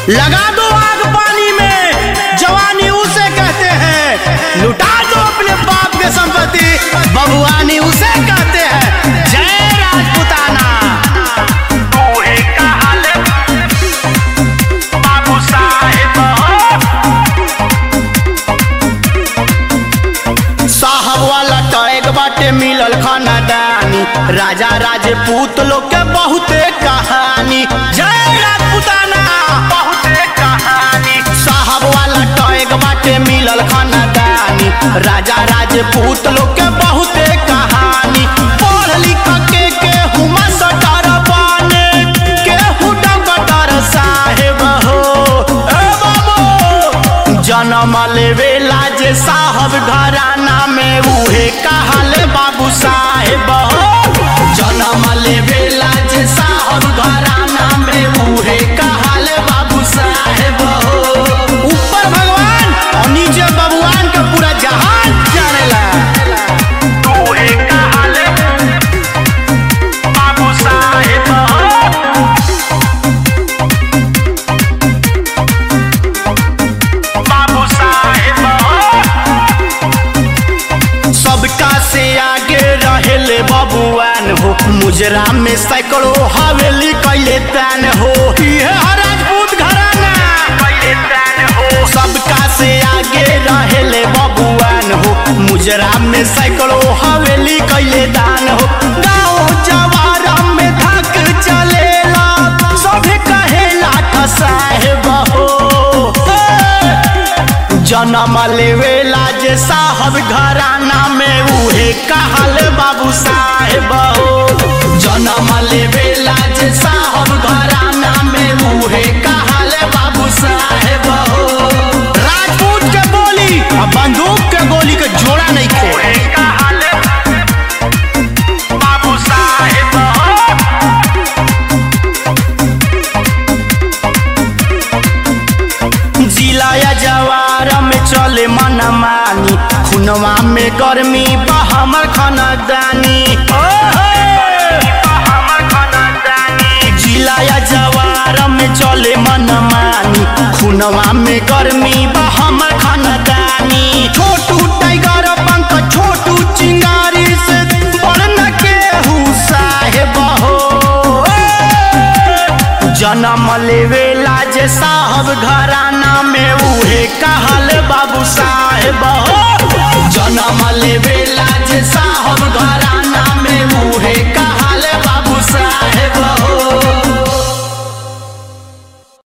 लगा दो आग पानी में जवानी उसे कहते हैं लुटा दो अपने बाप के संपत्ति बबुआनी उसे कहते हैं जय राजपुताना तूहे कहल बाबू साहेब साहब वाला टैग बाटे मिलल खानदानी राजा राजपूत लोग के बहुते कहानी जय राजपुताना बहुते कहानी साहब वाला टैग बाटे मिलल खानदानी राजा राजपूत लोग के बहुते कहानी पढ़ लिख के केहू मास्टर बने केहू डॉक्टर साहेब हो ए बाबू जन्म लेवेला जे साहब घराना में उहे कहल बाबू साहेब हो जन्म लेवेला जे साहब घराना में उहे कहल बाबू साहेब हो ऊपर भगवान और नीचे बबुआन के पूरा जहान जानेला तूहे कहल बाबू साहेब बाबू साहेब सबका से आगे रहेले बबुआन हो मुजरा में सैकड़ों हवेली कैले तान हो ये है राजपूत घराना पहले तैन हो सबका से आगे रहेले बबुआन हो मुजरा में सैकड़ों हवेली कैले दान हो गाँव जवार में धक चलेला सभे कहेला साहेब हो जन्म लेवेला जे साहब घराना में उहे कहल बाबू साहेब हो जन्म लेवेला जे साहब घराना में उहे कहल बाबू साहेब हो राजपूत के बोली आ बंदूक के गोली के जोड़ा नहीं खे तूहे कहल बाबू साहेब जिला या जवार में चले मन मानी खुनवा में गर्मी बा हमर खानदानी हमर खानदानी जिला या जवार में चले मन मानी खुनवा में गर्मी बा हमर खानदानी छोटू टाइगर पंख छोटू चिंगारी से बड़न के साहेब हो जन्म लेवेला जे साहब घराना में उहे कहल बाबू साहेब हो जन्म लेवेला जे साहब घराना में उहे कहल बाबू साहेब हो